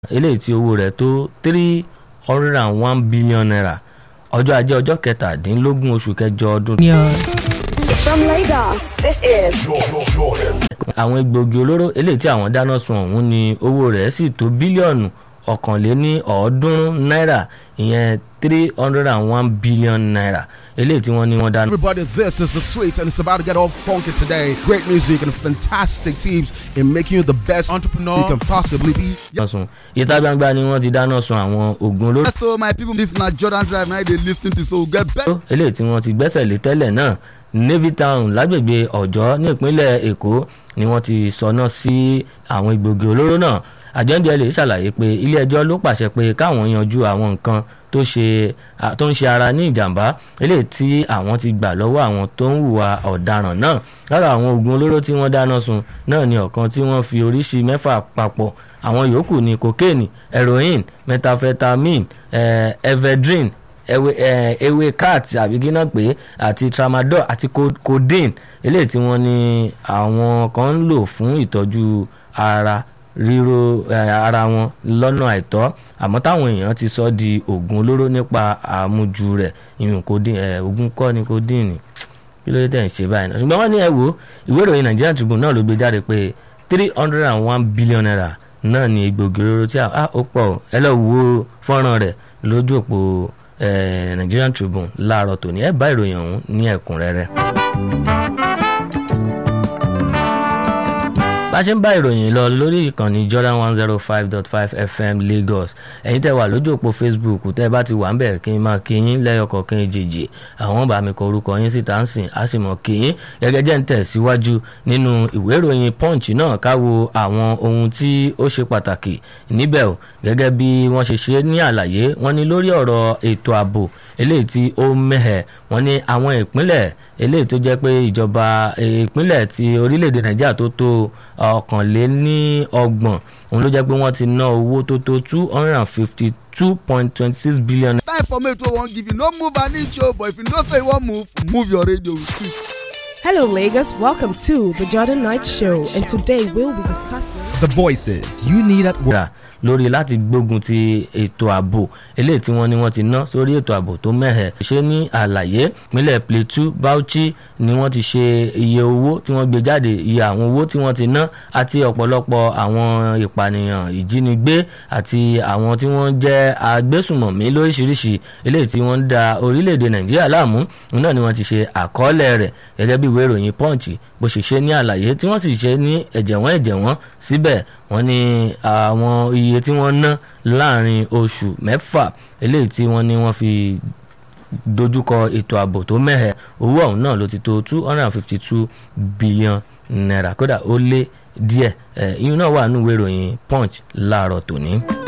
eléyìí tí owó rẹ̀ tó three hundred and one billion naira ọjọ́ ajé ọjọ́ kẹtàdínlógún oṣù kẹjọ ọdún. From Lagos, this is àwọn egbòogi olóró eléyìí tí àwọn dáná sun ọ̀hún ni owó rẹ̀ sì tó bílíọ̀nù ọ̀kànléní ọ̀ọ́dúnrún náírà ìyẹn three hundred and one billion naira eléyìí tí wọ́n ní wọ́n dáná. Everybody, this is the sweet, and it's about to get all funky today. Great music and fantastic teams in making you the best entrepreneur you can possibly be. dáná sun ìta gbangba ni wọ́n ti dáná sun àwọn oògùn olóró Yes, so my people, this na Jordan Drive. Now they listen to so get better. eléyìí tí wọ́n ti gbẹ́sẹ̀ lé tẹ́lẹ̀ náà navy town lágbègbè ọ̀jọ́ nípínlẹ̀ èkó ni wọ́n ti sọná sí àwọn egbògi olóró náà àjọ́ǹdẹ̀ lè ṣàlàyé pé ilé-ẹjọ́ ló pàṣẹ pé káwọn yanjú àwọn nǹkan tó ṣe à- tó ń ṣe ara ní ìjàmbá eléyìí tí àwọn ti gbà lọ́wọ́ àwọn tó ń hùwà ọ̀daràn náà lára àwọn oògùn olóró tí wọ́n dáná sun náà ni ọ̀kan tí wọ́n fi oríṣi mẹ́fà papọ̀ àwọn yòókù ni cocaine heroin methamphetamine eh, ephedrine ewé eh, ewé cat àbí gíná pé àti tramadol àti co- codeine eléyìí tí wọ́n ní àwọn kan ń lò fún ìtọ́jú ara ríro eh, ara wọn lọ́nà àìtọ́ àmọ́ táwọn èèyàn ti sọ di oògùn olóró nípa àmujù rẹ̀ ìyún codeine eh, oògùn kọ́ ni codeine kí ló dé tẹ̀ ń ṣe báyìí náà ṣùgbọ́n wọ́n ní ẹ wo ìwé ìròyìn Nigerian Tribune náà ló gbé jáde pé three hundred and one billion naira náà ni egbògi olóró tí a ah, ó pọ̀ o. ẹ lọ́ọ́ wo fọ́nrán rẹ̀ lójú òpó eh, Nigerian Tribune láàárọ̀ tòní ẹ bá ìròyìn ọ̀hún ní ẹ̀kúnrẹ́rẹ́. bá a ṣe ń bá ìròyìn lọ lórí ìkànnì Jordan one zero five dot five FM Lagos ẹ̀yin tẹ́ wà lójú òpó Facebook tẹ́ bá ti wà ń bẹ̀ kí n máa kí yín lẹ́yọkọ̀ọ̀kan èjèèjì àwọn bá mi kọ orúkọ yín síta ń sìn á sì mọ̀ kí yín gẹ́gẹ́ jẹ́ ń tẹ̀síwájú nínú ìwé ìròyìn Punch náà ká wo àwọn ohun tí ó ṣe pàtàkì níbẹ̀ o gẹ́gẹ́ bí wọ́n ṣe ṣe ní àlàyé wọ́n ní lórí ọ̀rọ̀ ètò ààbò eléyìí tí ó mẹ́hẹ̀ wọ́n ní àwọn ìpínlẹ̀ eléyìí tó jẹ́ pé ìjọba ìpínlẹ̀ ti orílẹ̀-èdè nàìjíríà tó tó ọ̀kànléníọgbọ̀n òun ló jẹ́ pé wọ́n ti ná owó tó tó two hundred and fifty two point twenty six billion Time for me to one give you no move an inch, oh, but if you don't say you want move, move your radio with it. Hello, Lagos. Welcome to the Jordan Knight Show, and today we'll be discussing. The voices you need at work. naira lórí láti gbógun ti ètò ààbò eléyìí tí wọ́n ní wọ́n ti ná sórí ètò ààbò tó mẹ́hẹ̀. ṣé ní àlàyé ìpínlẹ̀ Plateau Bauchi ni wọ́n ti ṣe iye owó tí wọ́n gbé jáde iye àwọn owó tí wọ́n ti ná àti ọ̀pọ̀lọpọ̀ àwọn ìpànìyàn ìjínigbé àti àwọn tí wọ́n jẹ́ agbésùmọ̀mí lóríṣiríṣi eléyìí tí wọ́n ń da orílẹ̀-èdè Nàìjíríà láàmú òun náà ni wọ́n ti ṣe àkọọ́lẹ̀ rẹ̀ gẹ́gẹ́ bí ìwé ìròyìn Punch bó ṣe ṣe ní àlàyé tí wọ́n sì ṣe ní ẹ̀jẹ̀wọ́n ẹ̀jẹ̀wọ́n síbẹ̀ wọ́n ní àwọn iye tí wọ́n ná láàrin oṣù mẹ́fà eléyìí tí wọ́n ní wọ́n fi dojúkọ ètò ààbò tó mẹ́hẹ̀ owó ọ̀hún náà ló ti tó two hundred and fifty two billion naira kódà ó lé díẹ̀ ẹ̀ ìyún náà wà nínú ìwé ìròyìn Punch láàárọ̀ tòní.